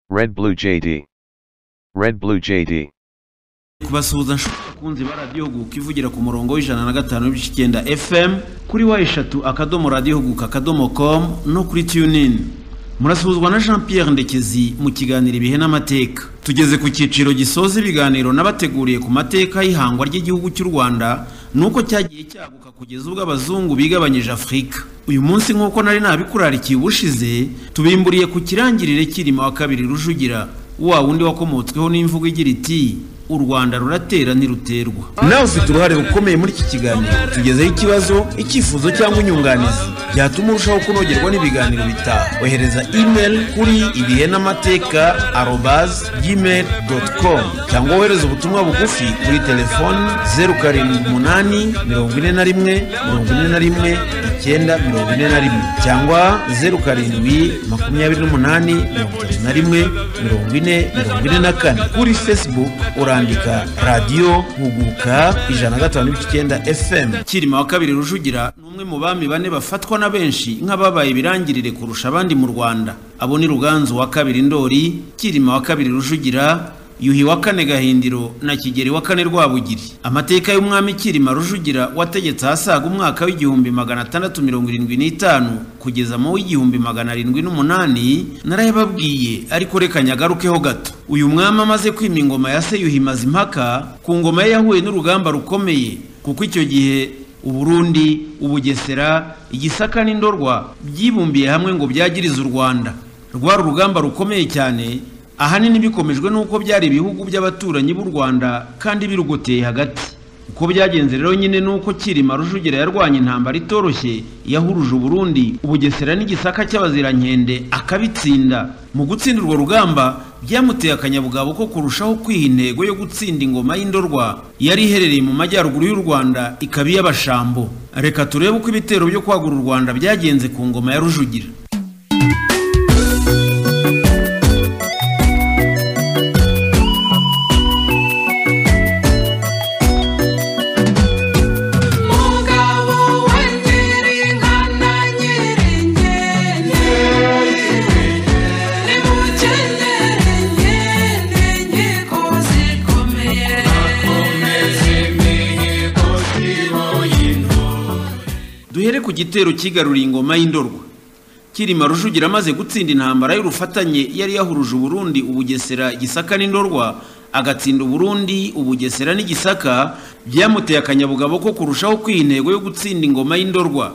Red Blue JD. Red Blue JD. kubasuhuza kunzi ba radiyo huguka ivugira ku murongo w'ijana na gatanu n'ibice icyenda fm kuri wa eshatu akadomo radiyo huguka akadomo komu no kuri tunin murasuhuzwa na jean pierre ndekezi mu kiganiro ibihe n'amateka tugeze ku cyiciro gisoza ibiganiro n'abateguriye ku mateka y'ihangwa ry'igihugu cy'u rwanda nuko cyagiye cyaguka kugeza ubwo abazungu bigabanyije afurika uyu munsi nk'uko nari nabikurarikiye ubushize tubimburiye ku kirangirire cyirima wa kabiri rujugira wa wundi wakomotsweho n'imvugo igira iti u rwanda ruratera ntiruterwa nawe ufite uruhare rukomeye muri iki kiganiro tugezeho ikibazo icyifuzo cyangwa inyunganizi byatuma urushaho kunogerwa n'ibiganiro bitaha ohereza email kuri ibihe n'amateka arobazi gmail doti komu cyangwa wohereze ubutumwa bugufi kuri telefoni zeru karindwi umunani mirongo ine na rimwe mirongo ine na rimwe icyenda mirongo ine na rimwe cyangwa zeru karindwi makumyabiri n'umunani mirongo itatu na rimwe mirongo ine mirongo ine na kane kuri facebook urandika radiyo huguka ijana na gatanu n'ibice icyenda fm kirima wa kabiri rujugira ni umwe mu bami bane bafatwa na benshi nk'ababaye ibirangirire kurusha abandi mu rwanda abo ni ruganzu wa kabiri ndori kirima wa kabiri rujugira yuhi wa kane gahindiro na kigeri wa kane rwabugiri amateka y'umwami kirima rujugira wategetse asaga umwaka w'igihumbi magana atandatu mirongo irindwi n'itanu kugeza mu w'igihumbi magana arindwi n'umunani narayababwiye ariko reka nyagarukeho gato uyu mwami amaze kwima ingoma ya se yuhi mazimpaka ku ngoma ye yahuye n'urugamba rukomeye kuko icyo gihe uburundi ubugesera igisaka n'indorwa byibumbiye hamwe ngo byagirize u rwanda rwari urugamba rukomeye cyane ahanini bikomejwe n'uko byari ibihugu by'abaturanyi b'u rwanda kandi birugoteye hagati uko byagenze rero nyine ni uko kirima rujugira yarwanya intambara itoroshye yahuruje uburundi ubugesera n'igisaka cy'abazirankende akabitsinda mu gutsinda urwo rugamba byamuteye akanyabugabo ko kurushaho kwiha intego yo gutsinda ingoma y'indorwa yari iherereye mu majyaruguru y'u rwanda ikaba iy'abashambo reka turebe uko ibitero byo kwagura u rwanda byagenze ku ngoma ya rujugira Mugabo we Nyirinka na Nyirinkende Ni mukenyere nkende inkiko zikomeye duhere ku gitero cyigaruriye ingoma y'indorwa kirima rujugira amaze gutsinda intambara y'urufatanye yari yahuruje uburundi ubugesera igisaka n'indorwa agatsinda uburundi ubugesera n'igisaka byamuteye akanyabugabo ko kurushaho kwiha intego yo gutsinda ingoma y'indorwa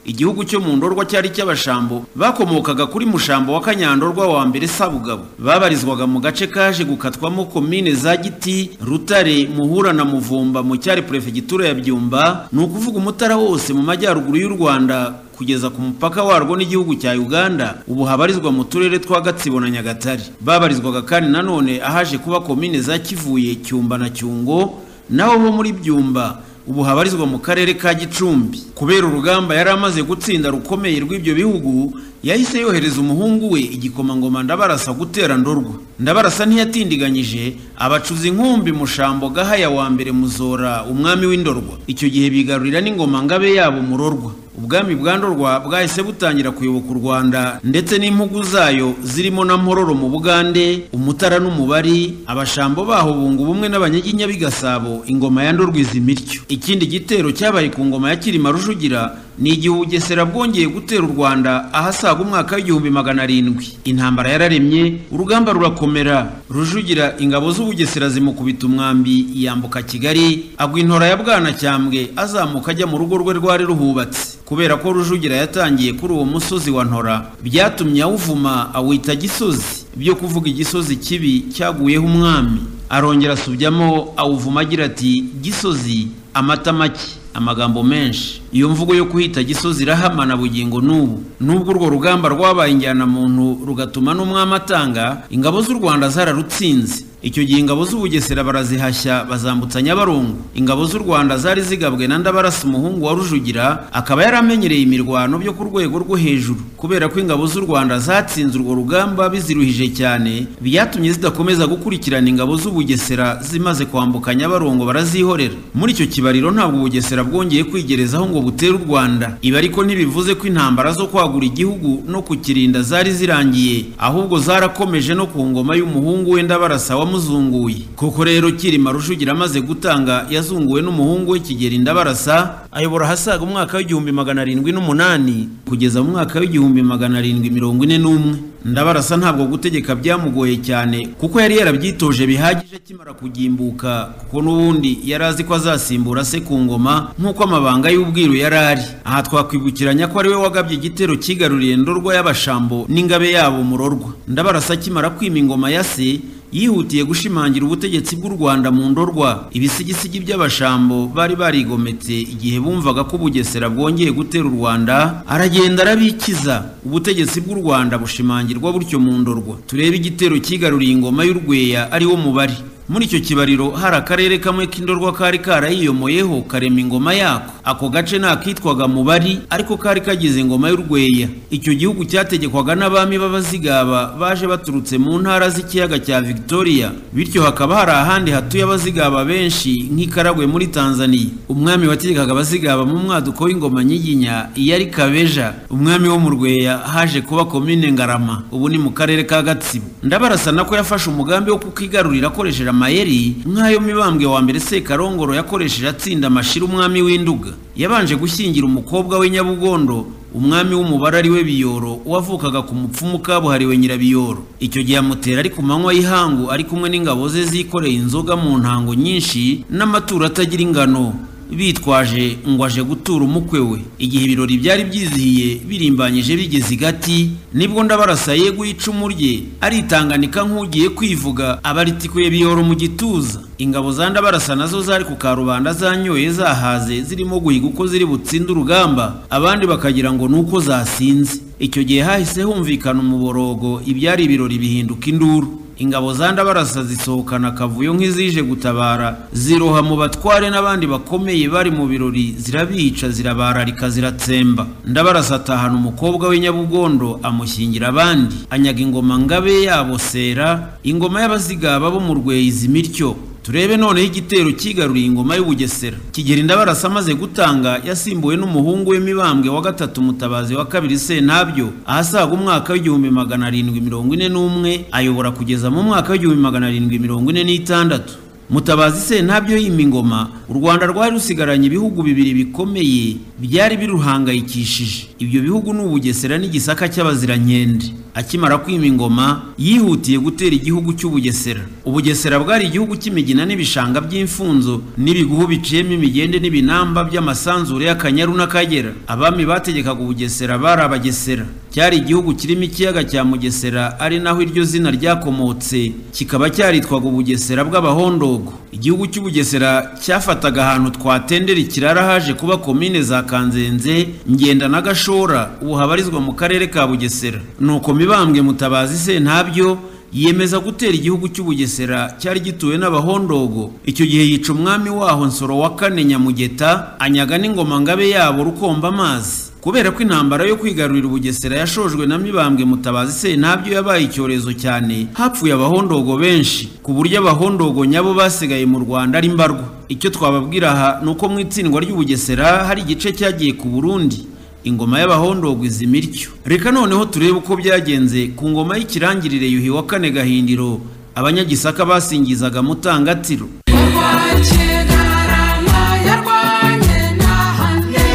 igihugu cyo mu ndorwa cyari cy'abashambo bakomokaga kuri mushambo wa kanyandorwa wa mbere sabugabo babarizwaga mu gace kaje gukatwamo komine za giti rutare muhura na muvumba mu cyari perefegitura ya byumba ni ukuvuga umutara wose mu majyaruguru y'u rwanda kugeza ku mupaka warwo n'igihugu cya uganda ubu habarizwa mu turere twa gatsibo na nyagatare babarizwaga kandi nanone ahaje kuba komine za kivuye cyumba na cyungo naho bo muri byumba ubu habarizwa mu karere ka gicumbi kubera urugamba yari amaze gutsinda rukomeye rw'ibyo bihugu yahise yohereza umuhungu we igikomangoma ndabarasa gutera ndorwa ndabarasa ntiyatindiganyije abacuza inkumbi mushambo gahaya wa mbere muzora umwami w'indorwa icyo gihe bigarurira n'ingoma ngabe yabo murorwa ubwami bwa ndorwa bwahise butangira kuyoboka u rwanda ndetse n'impugu zayo zirimo na mpororo mu bugande umutara n'umubari abashambo baho bunga ubumwe n'abanyaginya b'i gasabo ingoma ya ndorwa izi imiryo ikindi gitero cyabaye ku ngoma ya kirima rujugira ni igihe ubugesera bwongeye gutera u rwanda ahasaga umwaka w'igihumbi magana arindwi intambara yararemye urugamba rurakomera rujugira ingabo z'ubugesera zimukubita umwambi yambuka kigali agwa intora ya bwanacyambwe azamuka ajya mu rugo rwe rwari ruhubatse kubera ko rujugira yatangiye kuri uwo musozi wa ntora byatumye awuvuma awita gisozi byo kuvuga igisozi kibi cyaguyeho umwami arongera asubyamo awuvuma agira ati gisozi amata make amagambo menshi iyo mvugo yo kuhita gisozi irahamana bugingo n'ubu nubwo urwo rugamba rwabaye injyana muntu rugatuma n'umwami atanga ingabo z'u rwanda zararutsinze icyo gihe ingabo z'ubugesera barazihashya bazambutsa nyabarongo ingabo z'u rwanda zari zigabwe na ndabarasa umuhungu wa rujugira akaba yaramenyereye imirwano byo ku rwego rwo hejuru kubera ko ingabo z'u rwanda zatsinze urwo rugamba biziruhije cyane byatumye zidakomeza gukurikirana ingabo z'ubugesera zimaze kwambuka nyabarongo barazihorera muri icyo kibariro ntabwo ubugesera bwongeye kwigerezaho ngo butera u rwanda ibi ariko ntibivuze ko intambara zo kwagura igihugu no kukirinda zari zirangiye ahubwo zarakomeje no ku ngoma y'umuhungu we ndabarasa wamuzunguye koko rero kirima rujugira amaze gutanga yazunguwe n'umuhungu we kigeri ndabarasa ayobora ahasaga umwaka w'igihumbi magana arindwi n'umunani kugeza mu mwaka w'igihumbi magana arindwi mirongo ine n'umwe ndabarasa ntabwo gutegeka byamugoye cyane kuko yari yarabyitoje bihagije akimara kugimbuka kuko n'ubundi yari azi ko azasimbura se ku ngoma nk'uko amabanga y'ubwiru yari ari aha twakwibukiranya ko ari we wagabye igitero cyigaruriye ndorwa y'abashambo n'ingabe yabo murorwa ndabarasa akimara kwima ingoma ya se yihutiye gushimangira ubutegetsi bw'u Rwanda mu ndorwa ibisigisigi by'abashambo bari barigometse igihe bumvaga ko Bugesera bwongeye gutera u Rwanda aragenda arabikiza ubutegetsi bw'u Rwanda bushimangirwa butyo mu ndorwa turebe igitero cyigaruriye ingoma y'urweya ari wo mubari muri icyo kibariro hari akarere kamwe k'indorwa kari karayiyomoyeho karema ingoma yako ako gace ntakitwaga mubari ariko kari kagize ingoma y'urweya icyo gihugu cyategekwaga n'abami b'abazigaba baje baturutse mu ntara z'ikiyaga cya victoria bityo hakaba hari ahandi hatuye abazigaba benshi nk'ikaragwe muri tanzania umwami wategekaga abazigaba mu mwaduko w'ingoma nyiginya iyo ari kabeja umwami wo mu rweya haje kuba komine ngarama ubu ni mu karere ka gatsibo ndabarasa nako yafashe umugambi wo kukigarurira akoresheje amayeri nk'ayo mibambwe wa mbere sekarongoro yakoresheje atsinda amashira umwami w'induga yabanje gushyingira umukobwa we nyabugondo umwami w'umubare ari we biyoro wavukaga ku mupfumu kabuhariwe nyirabiyoro icyo gihe amutera ari ku manywa y'ihangu ari kumwe n'ingabo ze zikoreye inzoga mu ntango nyinshi n'amaturo atagira ingano bitwaje ngo aje gutura umukwe we igihe ibirori byari byizihiye birimbanyije bigeze i gati nibwo ndabarasa yeguye icumu rye aritanganika nk'ugiye kwivuga abaritikuye biyoro mu gituza ingabo za ndabarasa nazo zari ku karubanda zanyoye zahaze zirimo guhiga uko ziri butsinde urugamba abandi bakagira ngo ni uko zasinze icyo gihe hahise humvikana umuborogo ibyari ibirori bihinduka induru ingabo za ndabarasa zisohokana akavuyo nk'izije gutabara ziroha mu batware n'abandi bakomeye bari mu birori zirabica zirabararika ziratsemba ndabarasa atahana umukobwa we nyabugondo amushyingira abandi anyaga ingoma ngabe yabo sera ingoma y'abazigaba bo mu rweyizi imityo turebe noneho igitero cyigaruriye ingoma y'ubugesera kigeri ndabarasa amaze gutanga yasimbuwe n'umuhungu we mibambwe wa gatatu mutabazi wa kabiri sentabyo ahasaga umwaka w'igihumbi magana arindwi mirongo ine n'umwe ayobora kugeza mu mwaka w'igihumbi magana arindwi mirongo ine n'itandatu mutabazi sentabyo yima ingoma u rwanda rwari rusigaranye ibihugu bibiri bikomeye byari biruhangayikishije ibyo bihugu ni ubugesera n'igisaka cy'abazirankende akimara kwima ingoma yihutiye gutera igihugu cy'ubugesera ubugesera bwari igihugu cy'imigina n'ibishanga by'imfunzo n'ibiguhu biciyemo imigende n'ibinamba by'amasanzure y'akanyaru n'akagera abami bategekaga ubugesera bari abagesera cyari igihugu kirimo ikiyaga cya mugesera ari naho iryo zina ryakomotse kikaba cyaritwaga ubugesera bw'abahondogo igihugu cy'ubugesera cyafataga ahantu twatendera ikirara haje kuba komine za kanzenze ngenda na gashora ubu habarizwa mu karere ka bugesera nuko mibambwe mutabazi se ntabyo yiyemeza gutera igihugu cy'ubugesera cyari gituwe n'abahondogo icyo gihe yica umwami waho nsoro wa kane nyamugeta anyaga n'ingoma ngabe yabo rukomba amazi kubera ko intambara yo kwigarurira ubugesera yashojwe na mibambwe mutabazi se ntabyo yabaye icyorezo cyane hapfuye abahondogo benshi ku buryo abahondogo nyabo basigaye mu rwanda ari mbarwa icyo twababwira aha ni uko mu itsindwa ry'ubugesera hari igice cyagiye ku burundi ingoma y'abahondogwa izi imiryo reka noneho turebe uko byagenze ku ngoma y'ikirangirire yuhi wa kane gahindiro abanyagisaka basingizaga mutangatiro kuva kigarama yarwanye nahane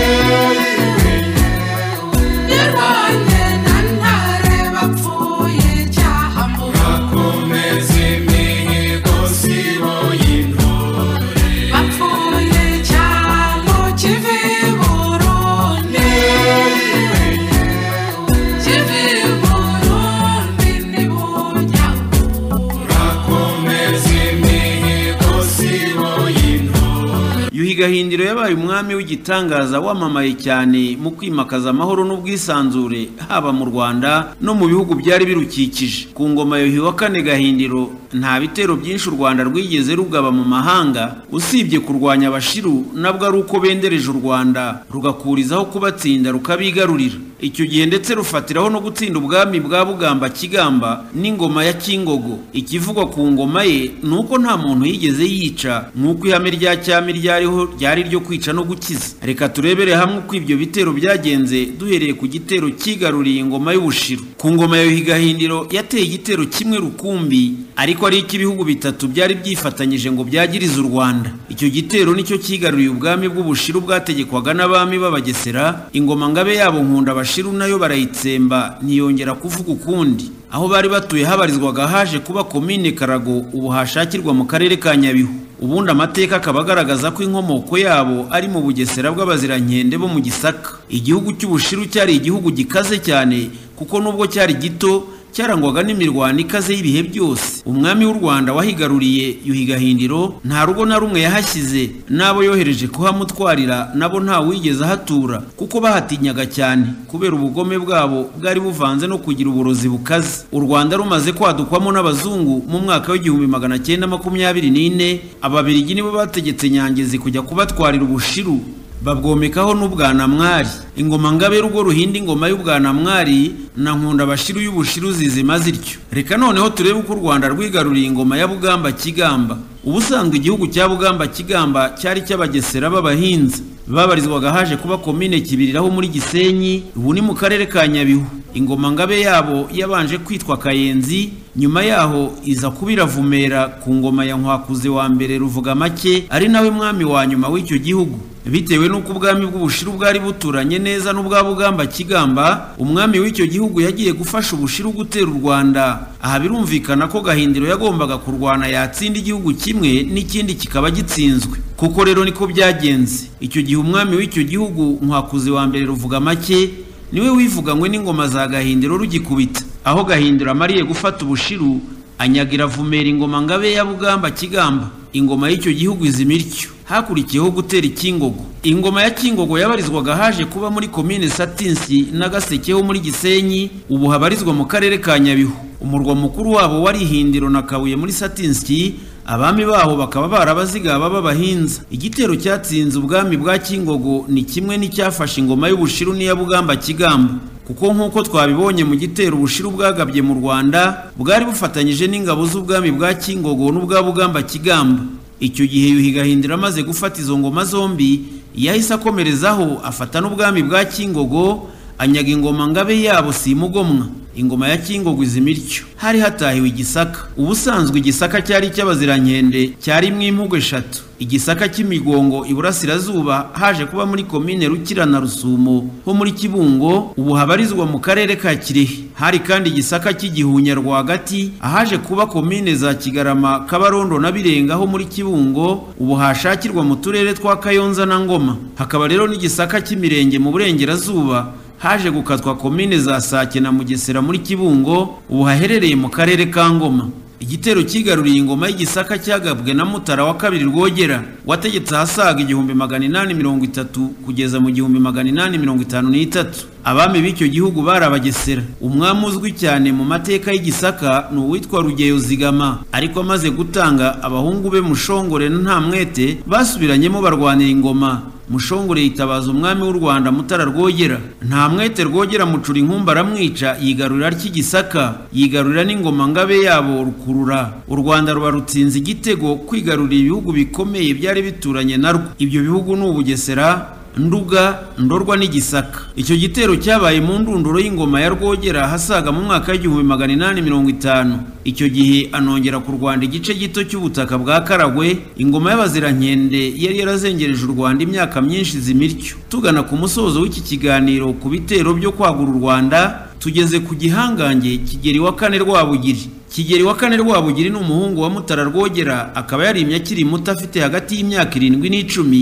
yarwanye na ntare bapfuye cyahambuwe Komeza imihigo sibo y'intore bapfuye cyangwa kivi burundi kivi burundi ntibujya kubura Komeza imihigo sibo y'intore yuhi gahindiro yabaye umwami w'igitangaza wamamaye cyane mu kwimakaza amahoro n'ubwisanzure haba mu rwanda no mu bihugu byari birukikije ku ngoma yuhi wa kane gahindiro nta bitero byinshi u rwanda rwigeze rugaba mu mahanga usibye kurwanya abashiru nabwo ari uko bendereje u rwanda rugakurizaho kubatsinda rukabigarurira icyo gihe ndetse rufatiraho no gutsinda ubwami bwa bugamba kigamba n'ingoma ya kingogo ikivugwa ku ngoma ye ni uko nta muntu yigeze yica nk'uko ihame rya cyami ryariho ryari ryo kwica no gukiza reka turebere hamwe uko ibyo bitero byagenze duhereye ku gitero cyigaruriye ingoma y'ubushiru ku ngoma ya yuhigahindiro yateye igitero kimwe rukumbi ariko ari icy'ibihugu bitatu byari byifatanyije ngo byagirize u rwanda icyo gitero nicyo cyigaruriye ubwami bw'ubushiru bwategekwaga n'abami b'abagesera ingoma ngabe yabo nkunda abashiru nayo barayitsemba ntiyongera kuvuga ukundi aho bari batuye habarizwaga haje kuba komine karago ubu hashakirwa mu karere ka nyabihu ubundi amateka akaba agaragaza ko inkomoko yabo ari mu bugesera bw'abazirankendi bo mu gisaka igihugu cy'ubushiru cyari igihugu gikaze cyane kuko nubwo cyari gito cyarangwaga n'imirwano ikaze y'ibihe byose umwami w'u rwanda wahigaruriye yuhigahindiro nta rugo na rumwe yahashyize n'abo yohereje kuhamutwarira nabo nta wigeze ahatura kuko bahatinyaga cyane kubera ubugome bwabo bwari buvanze no kugira uburozi bukaze u rwanda rumaze kwadukwamo n'abazungu mu mwaka w'igihumbi magana cyenda makumyabiri n'ine ababirigi nibo bategetse nyangezi kujya kubatwarira ubushiru babwomekaho n'ubwanamwari ingoma ngabe rugo ruhinda ingoma y'ubwanamwari na nkunda bashiru y'ubushiru zizima zityo reka noneho turebe uko u rwanda rwigaruriye ingoma ya bugamba kigamba ubusanzwe igihugu cya bugamba kigamba cyari cy'abagesera b'abahinzi babarizwaga haje kuba komine kibiriraho muri gisenyi ubu ni mu karere ka nyabihu ingoma ngabe yabo yabanje kwitwa kayenzi nyuma yaho iza kubiravumera ku ngoma ya nkwakuze wa mbere ruvuga make ari nawe mwami wa nyuma w'icyo gihugu bitewe n'uko ubwami bw'ubushiru bwari buturanye neza n'ubwa bugamba kigamba umwami w'icyo gihugu yagiye gufasha ubushiru gutera u rwanda aha birumvikana ko gahindiro yagombaga kurwana yatsinda igihugu kimwe n'ikindi kikaba gitsinzwe kuko rero niko byagenze icyo gihe umwami w'icyo gihugu nkwakuze wa mbere ruvuga make niwe wivuganywe n'ingoma za gahindiro rugikubita aho gahindiro amariye gufata ubushiru anyagira vumera ingoma ngabe ya bugamba kigamba ingoma y'icyo gihugu izima ityo hakurikiyeho gutera ikingogo ingoma ya kingogo yabarizwaga haje kuba muri komine satinsi n'agaseke ho muri gisenyi ubu habarizwa mu karere ka nyabihu umurwa mukuru wabo wari ihindiro na kabuye muri satinsi abami baho bakaba barabazigaba b'abahinza igitero cyatsinze ubwami bwa kingogo ni kimwe n'icyafashe ingoma y'ubushiru n'iya bugamba kigamba kuko nk'uko twabibonye mu gitero ubushiru bwagabye mu rwanda bwari bufatanyije n'ingabo z'ubwami bwa kingogo n'ubwa bugamba kigamba icyo gihe yuhigahindira amaze gufata izo ngoma zombi yahise akomerezaho afata n'ubwami bwa kingogo anyaga ingoma ngabe yabo simugomwa ingoma ya kingogo izima ityo hari hatahiwe igisaka ubusanzwe igisaka cyari icy'abazirankende cyarimo impugu eshatu igisaka cy'imigongo iburasirazuba haje kuba muri komine rukira na rusumo ho muri kibungo ubu habarizwa mu karere ka kirehe hari kandi igisaka cy'igihunya rwagati ahaje kuba komine za kigarama kabarondo na birenga ho muri kibungo ubu hashakirwa mu turere twa kayonza na ngoma hakaba rero n'igisaka cy'imirenge mu burengerazuba haje gukatwa komine za sake na mugesera muri kibungo ubu haherereye mu karere ka ngoma igitero cyigaruriye ingoma y'igisaka cyagabwe na mutara wa kabiri rwogera wategetse ahasaga igihumbi magana inani mirongo itatu kugeza mu gihumbi magana inani mirongo itanu n'itatu abami b'icyo gihugu bari abagesera umwami uzwi cyane mu mateka y'igisaka ni uwitwa rugeyo zigama ariko amaze gutanga abahungu be mushongore na ntamwete basubiranyemo barwanira ingoma mushongore yitabaza umwami w'u rwanda mutara rwogera nta mwete rwogera mucura inkumba aramwica yigarurira ry'igisaka yigarurira n'ingoma ngabe yabo rukurura u rwanda ruba rutsinze igitego kwigarurira ibihugu bikomeye byari bituranye narwo ibyo bihugu ni ubugesera nduga ndorwa n'igisaka icyo gitero cyabaye mu ndunduro y'ingoma ya rwogera hasaga mu mwaka w'igihumbi magana inani mirongo itanu icyo gihe anongera ku rwanda igice gito cy'ubutaka bwa karagwe ingoma y'abazirankende yari yarazengereje u rwanda imyaka myinshi zimiryo tugana ku musozo w'iki kiganiro ku bitero byo kwagura u rwanda tugeze ku gihangange kigeri wa kane rwabugiri kigeri wa kane rwabugiri ni umuhungu wa mutara rwogera akaba yarimye akiri muto afite hagati y'imyaka irindwi n'icumi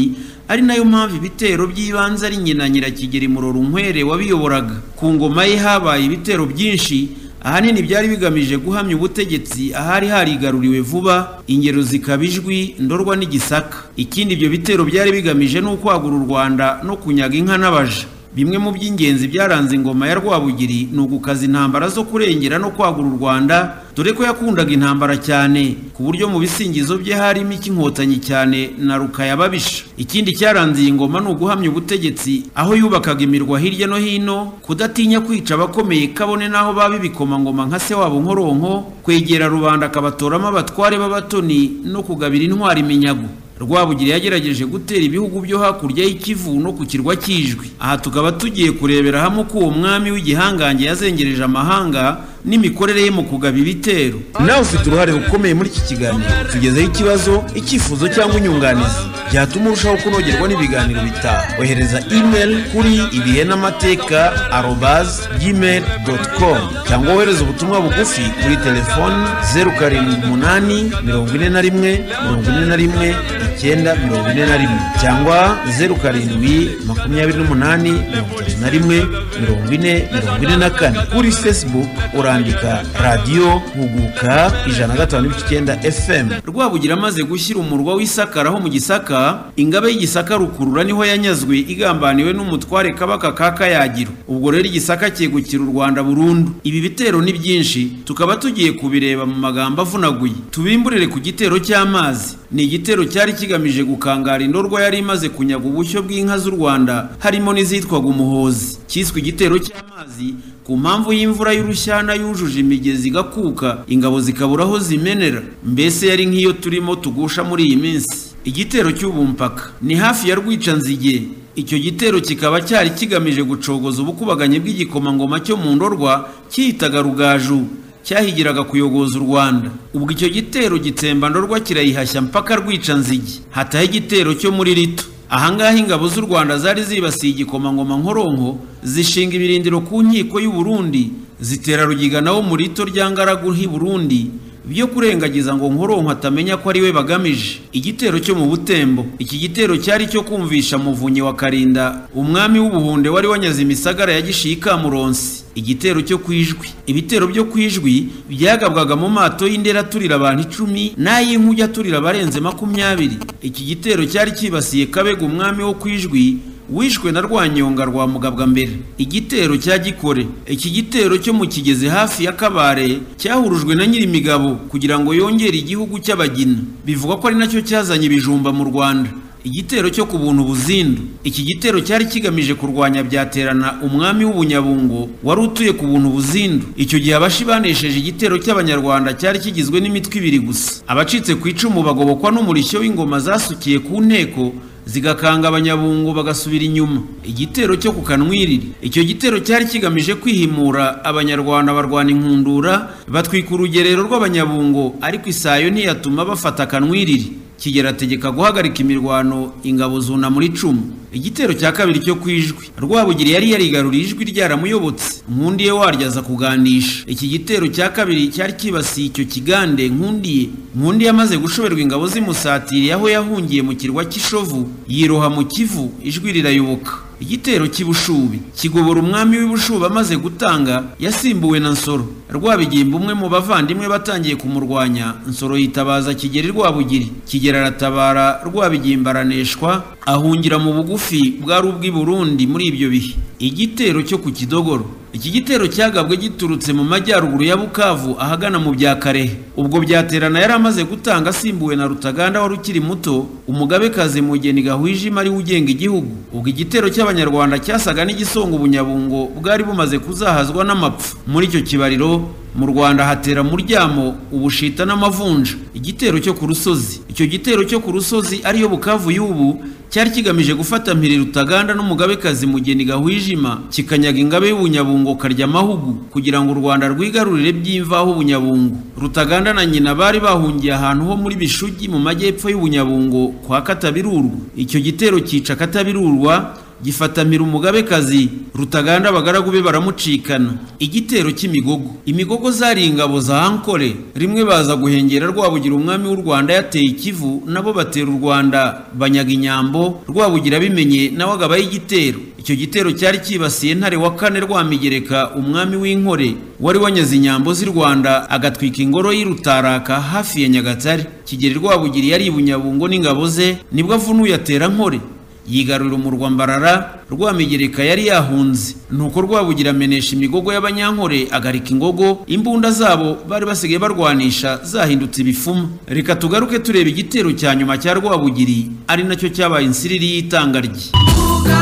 ari nayo mpamvu ibitero by'ibanze ari nyina nyirakigeri murorunkwere wabiyoboraga ku ngoma ye habaye ibitero byinshi ahanini byari bigamije guhamya ubutegetsi ahari harigaruriwe vuba ingero zikaba ijwi ndorwa n'igisaka ikindi ibyo bitero byari bigamije ni ukwagura u rwanda no kunyaga inka n'abaja bimwe mu by'ingenzi byaranze ingoma ya rwabugiri ni ugukaza intambara zo kurengera no kwagura u rwanda dore ko yakundaga intambara cyane ku buryo mu bisingizo bye harimo icy'inkotanyi cyane na rukayababisha ikindi cyaranze iyi ngoma ni uguhamya ubutegetsi aho yubakaga imirwa hirya no hino kudatinya kwica abakomeye kabone n'aho baba ibikomangoma nka se wabo nkoronko kwegera rubanda akabatoramo abatware b'abatoni no kugabira intwari iminyago rwabugiri yagerageje gutera ibihugu byo hakurya y'ikivu no ku kirwa cy'ijwi aha tukaba tugiye kurebera hamwe uko uwo mwami w'igihangange yazengereje amahanga n'imikorere ye mu kugaba ibitero nawe ufite uruhare rukomeye muri iki kiganiro tugezeho ikibazo icyifuzo cyangwa inyunganizi byatuma urushaho kunogerwa n'ibiganiro bitaha ohereza email kuri ibihenamateka arobazi gmail doti komu cyangwa wohereze ubutumwa bugufi kuri telefoni zeru karindwi umunani mirongo ine na rimwe mirongo ine na rimwe icyenda mirongo ine na rimwe cyangwa zeru karindwi makumyabiri n'umunani mirongo itatu na rimwe mirongo ine mirongo ine na kane kuri facebook urandika radiyo huguka ijana na gatanu n'icyenda fm rwabugira amaze gushyira umurwa w'isakara aho mu gisaka ingabe y'igisaka rukurura niho yanyazwe igambaniwe n'umutware kabaka ka kayagiro ubwo rero igisaka cyegukira u rwanda burundu ibi bitero ni byinshi tukaba tugiye kubireba mu magambo avunaguye tubimburire ku gitero cy'amazi ni igitero cyari kigamije gukangara indorwa yari imaze kunyaga ubushyo bw'inka z'u rwanda harimo n'izitwaga umuhozi cyiswe igitero cy'amazi ku mpamvu y'imvura y'urushyana yujuje imigezi igakuka ingabo zikabura aho zimenera mbese yari nk'iyo turimo tugusha muri iyi minsi igitero cy'ubumpaka ni hafi ya rwicanzige icyo gitero kikaba cyari kigamije gucogoza ubukubaganyi bw'igikomangoma cyo mu ndorwa cyiyitaga rugaju cyahigiraga kuyogoza u rwanda ubwo icyo gitero gitsemba ndorwa kirayihashya mpaka rwicanzige hataho igitero cyo muri rito ahangaha ingabo z'u rwanda zari zibasiye igikomangoma nkoronko zishinga ibirindiro ku nkiko y'u Burundi zitera rugiga nawo mu rito rya ngaragu h'i burundi byo kurengagiza ngo nkoronko atamenya ko ari we bagamije igitero cyo mu butembo iki gitero cyari cyo kumvisha muvunyi wa karinda umwami w'ubuhunde wari wanyaze imisagara ya gishiye ikamuronsi igitero cyo kwijwi ibitero byo kwijwi byagabwaga mu mato y'indera aturira abantu icumi n'ay'inkuge aturira abarenze makumyabiri iki gitero cyari cyibasiye kabega umwami wo kwijwi wishwe na rwanyonga rwa mugabwa mbere igitero cya gikore iki gitero cyo mu kigezi hafi ya kabare cyahurujwe na nyirimigabo kugira ngo yongere igihugu cy'abagina bivugwa ko ari nacyo cyazanye ibijumba mu rwanda igitero cyo ku buntu buzindu iki gitero cyari kigamije kurwanya byaterana umwami w'ubunyabungo wari utuye ku buntu buzindu icyo gihe abashi banesheje igitero cy'abanyarwanda cyari kigizwe n'imitwe ibiri gusa abacitse ku icumu bagobokwa n'umurishyo w'ingoma zasukiye ku nteko zigakanga abanyabungo bagasubira inyuma igitero cyo ku kanwiriri icyo gitero cyari kigamije kwihimura abanyarwanda barwana inkundura batwika urugerero rw'abanyabungo ariko isayo ntiyatuma bafata akanwiriri kigera ategeka guhagarika imirwano ingabo zuna muri icumu igitero cya kabiri cyo kwijwi rwabugiri yari yarigaruriye ijwi ryaramuyobotse nkundiye waryo aza kugandisha iki gitero cya kabiri cyari kibasiye icyo kigande nkundiye nkundiye amaze gushoberwa ingabo zimusatiriye aho yahungiye mu kirwa cy'ishovu yiroha mu kivu ijwi rirayoboka igitero cy'ibushubi kigobora umwami w'ibushubi amaze gutanga yasimbuwe na nsoro rwabigimba umwe mu bavandimwe batangiye kumurwanya nsoro yitabaza kigeri rwabugiri kigera aratabara rwabigimba araneshwa ahungira mu bugufi bwari ubw'i burundi muri ibyo bihe igitero cyo ku kidogoro iki gitero cyagabwe giturutse mu majyaruguru ya bukavu ahagana mu bya karehe ubwo byaterana yari amaze gutanga asimbuwe na rutaganda wari ukiri muto umugabekazi mugeni gahwijima ariwe ugenga igihugu ubwo igitero cy'abanyarwanda cyasaga n'igisonga ubunyabungo bwari bumaze kuzahazwa n'amapfa muri icyo kibariro mu rwanda hatera muryamo ubushita n'amavunja igitero cyo ku rusozi icyo gitero cyo ku rusozi ariyo bukavu y'ubu cyari kigamije gufata mpiri rutaganda n'umugabekazi mugeni gahwijima kikanyaga ingabe y'ubunyabungo karya amahugu kugira ngo u rwanda rwigarurire by'imvaho ubunyabungu rutaganda na nyina bari bahungiye ahantu ho muri bishugi mu majyepfo y'ubunyabungo kwa katabirurwa icyo gitero cyica katabirurwa gifata mpira umugabekazi rutaganda abagaragu be baramucikana igitero cy'imigogo imigogo zari ingabo za ankore rimwe baza guhengera rwabugira umwami w'u rwanda yateye ikivu nabo batera u rwanda banyaga inyambo rwabugira abimenye nawe agabaho igitero icyo gitero cyari cyibasiye ntare wa kane rwamigereka umwami w'inkore wari wanyaze inyambo z'i rwanda agatwika ingoro y'irutaraka hafi ya nyagatare kigeri rwabugiri yari i bunyabungo n'ingabo ze nibwo avunuye atera nkore yigarurira umurwa mbarara rwamigereka yari yahunze nuko rwabugira amenesha imigogo y'abanyankore agarika ingogo imbunda zabo bari basigaye barwanisha zahindutse ibifuma reka tugaruke tureba igitero cya nyuma cya rwabugiri ari nacyo cyabaye insiriri y'itanga rye Vuga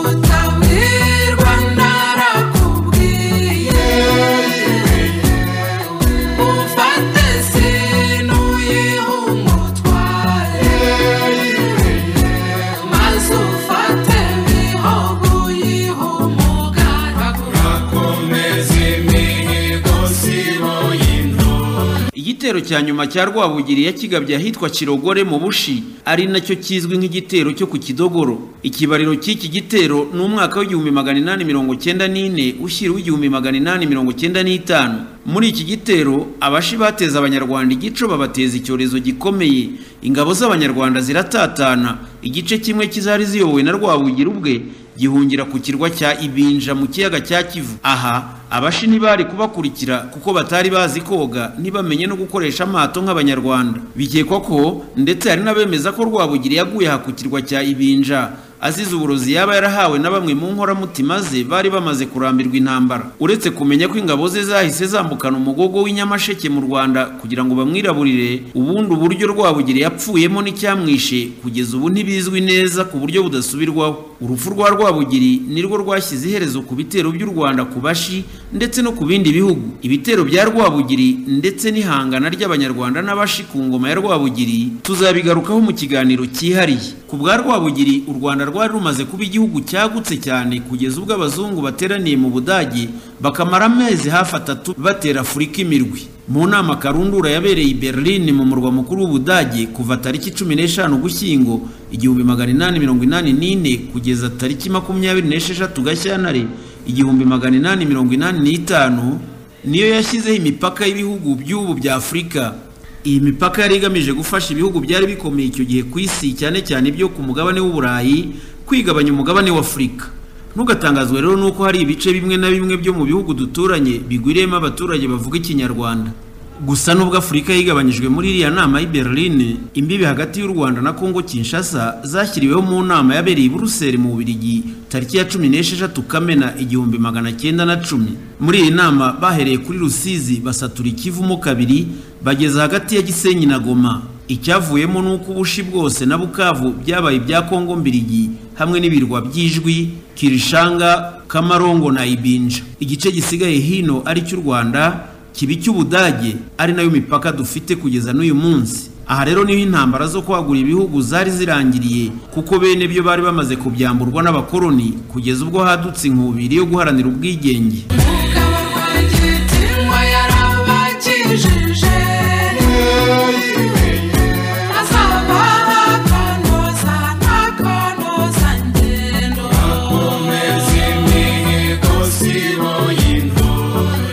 utabwirwa narakubwiye Ufate sinu yihu umutware Maze ufate bihogo yihu umugaragu akomeze imihigo sibo y'intore igitero cya nyuma cya rwabugiri yakigabye ahitwa kirogore mu bushi ari nacyo kizwi nk'igitero cyo ku kidogoro ikibariro cy'iki gitero ni umwaka w'igihumbi magana inani mirongo cyenda n'ine ushyira w'igihumbi magana inani mirongo cyenda n'itanu muri iki gitero abashi bateza abanyarwanda igico babateza icyorezo gikomeye ingabo z'abanyarwanda ziratatana igice kimwe kizari ziyobowe na rwabugiri ubwe gihungira ku kirwa cya ibinja mu kiyaga cya kivu aha abashi ntibari kubakurikira kuko batari bazi koga ntibamenye no gukoresha amato nk'abanyarwanda bikekwa ko ndetse hari n'abemeza ko rwabugiri yaguye aha ku kirwa cya ibinja azize uburozi yaba yarahawe na bamwe mu nkoramutima ze bari bamaze kurambirwa intambara uretse kumenya ko ingabo ze zahise zambukana umugogo w'inyamasheke mu rwanda kugira ngo bamwiraburire ubundi uburyo rwabugiri yapfuyemo n'icyamwishe kugeza ubu ntibizwi neza ku buryo budasubirwaho urupfu rwa rwabugiri nirwo rwashyize iherezo ku bitero by'u rwanda ku bashi ndetse no ku bindi bihugu ibitero bya rwabugiri ndetse n'ihangana ry'abanyarwanda n'abashi ku ngoma ya rwabugiri tuzabigarukaho mu kiganiro cyihariye ku bwa rwabugiri u rwanda rwari rumaze kuba igihugu cyagutse cyane kugeza ubwo abazungu bateraniye mu budage bakamara amezi hafi atatu batera afurika imirwi mu nama karundura yabereye i berlin mu murwa mukuru w'ubudage kuva tariki cumi n'eshanu gushyingo igihumbi magana inani mirongo inani n'ine kugeza tariki makumyabiri n'esheshatu gashyantare igihumbi magana inani mirongo inani n'itanu niyo yashyizeho imipaka y'ibihugu by'ubu bya afurika iyi mipaka yari igamije gufasha ibihugu byari bikomeye icyo gihe ku isi cyane cyane ibyo ku mugabane w'uburayi kwigabanya umugabane w'afurika ntugatangazwe rero nuko hari ibice bimwe na bimwe byo mu bihugu duturanye bigwiriyemo abaturage bavuga ikinyarwanda gusa nubwo afurika yigabanyijwe muri iriya nama y'i berlin imbibi hagati y'u rwanda na kongo kinshasa zashyiriweho mu nama yabereye i buruseli mu bubirigi tariki ya cumi n'esheshatu kamena igihumbi magana cyenda na cumi muri iyi nama bahereye kuri rusizi basatura ikivumo kabiri bageza hagati ya gisenyi na goma icyavuyemo ni uko ubushi bwose na bukavu byabaye ibya kongo mbirigi hamwe n'ibirwa by'ijwi kirishanga kamarongo na ibinja igice gisigaye hino ari cy'u rwanda kiba icy'ubudage ari nayo mipaka dufite kugeza n'uyu munsi aha rero niho intambara zo kwagura ibihugu zari zirangiriye kuko bene byo bari bamaze kubyamburwa n'abakoloni kugeza ubwo hadutse inkubiri yo guharanira ubwigenge Umugabo rwagitinywa yarabakijije Azaba bakonoza ntakonoza ngendo akomeze imihigo sibo y'intore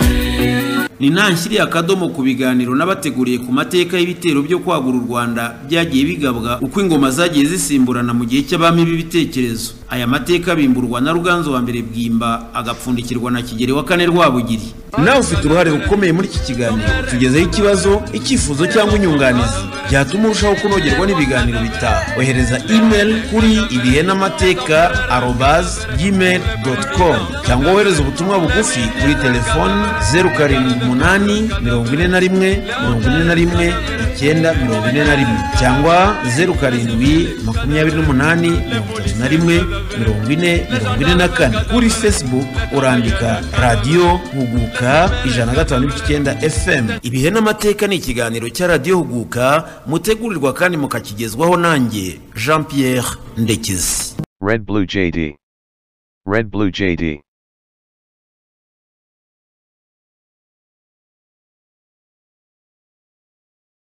ni ntanshyiriye akadomo ku biganiro n'abateguriye ku mateka y'ibitero byo kwagura u rwanda byagiye bigabwa uko ingoma zagiye zisimburana mu gihe cy'abami b'ibitekerezo aya mateka bimburwa na ruganzu wa mbere bwimba agapfundikirwa na kigeri wa kane rwabugiri nawe ufite uruhare rukomeye muri iki kiganiro tugezeho ikibazo icyifuzo cyangwa inyunganizi byatuma urushaho kunogerwa n'ibiganiro bitaha ohereza imeri kuri ibihenamateka arobazi gmail doti komu cyangwa wohereze ubutumwa bugufi kuri telefoni zeru karindwi umunani mirongo ine na rimwe mirongo ine na rimwe icyenda mirongo ine na rimwe cyangwa zeru karindwi makumyabiri n'umunani mirongo itatu na rimwe mirongo ine mirongo ine na kane kuri facebook urandika radiyo huguka ijana na gatanu n'icyenda fm ibihe n'amateka ni ikiganiro cya radiyo huguka mutegurirwa kandi mukakigezwaho nanjye jean pierre ndekezi Red Blue JD. Red Blue JD.